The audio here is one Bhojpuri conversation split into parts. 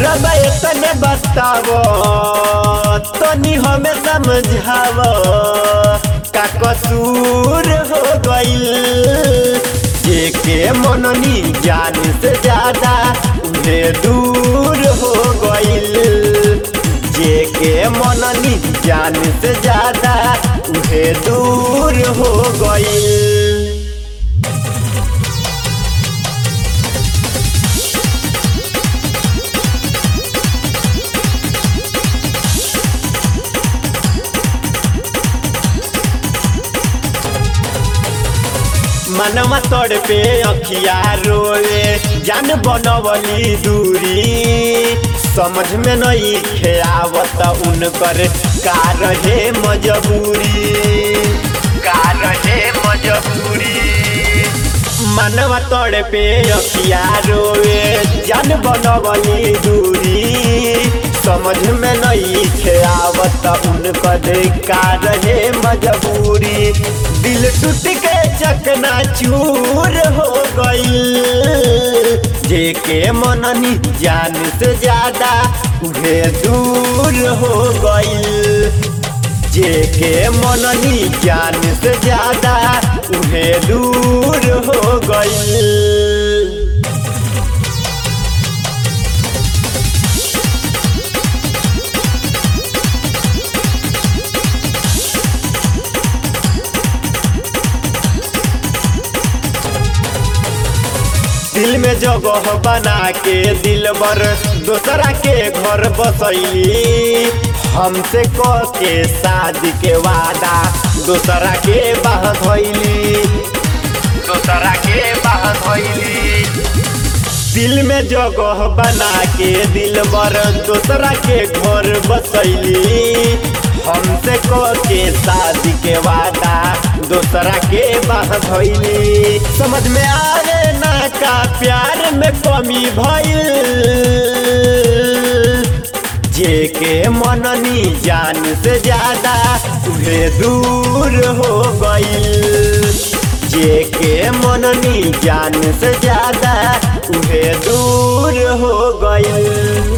रब तने बतावो तनी हमें समझावो का कसूर हो गइल जेके मननी जान से ज्यादा उन्हें दूर हो गइल जेके मननी जान से ज्यादा उन्हें दूर हो गइल मनवा तोड़ पे अखिया रोए जान बनवली दूरी समझ में नहीं खेआवत उनकर का रहे मजबूरी का रहे मजबूरी मनवा तोड़ पे अखिया रोए जान बनवली दूरी समझ में नहीं खेआवत उनकर का रहे मजबूरी दिल टूट के चकना चूर हो गई जेके मननी जान से ज्यादा उहे दूर हो गई जेके मननी जान से ज्यादा उहे दूर हो गई दिल में जगह बना के दिल बर दोसरा के घर बसैली हमसे क के शादी के वादा दोसरा के बाह धैली दोसरा के बाह धैली दिल में जगह बना के दिल बर दोसरा के घर बसैली हमसे क के शादी के वादा दोसरा के बाह धैली समझ में आवे ना का प्यार में कमी भइल जेके मननी जान से ज्यादा उहे दूर हो गइल जेके मननी जान से ज्यादा उहे दूर हो गइल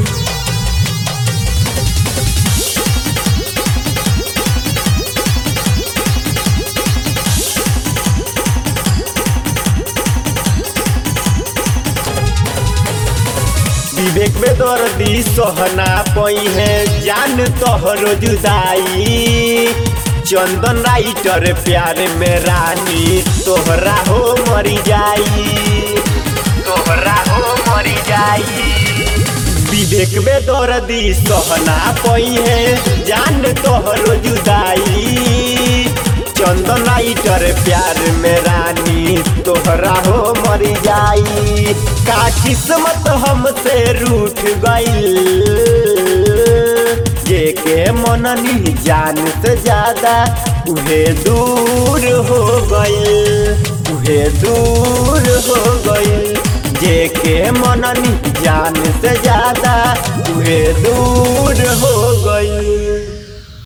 विवेक में दर्दी सहना पई है जान तोहरो जुदाई चंदन राइटर प्यार में रानी तोहरा हो मरी जाई तोहरा हो मरी जाई विवेक में दर्दी सहना पई है जान तोहरो जुदाई चंदन राइटर प्यार में रानी तोहरा हो मरी जाई का किस्मत हमसे रूठ गईल जेके मननी जान से ज्यादा उहे दूर हो गईल उहे दूर हो गईल जेके मननी जान से ज्यादा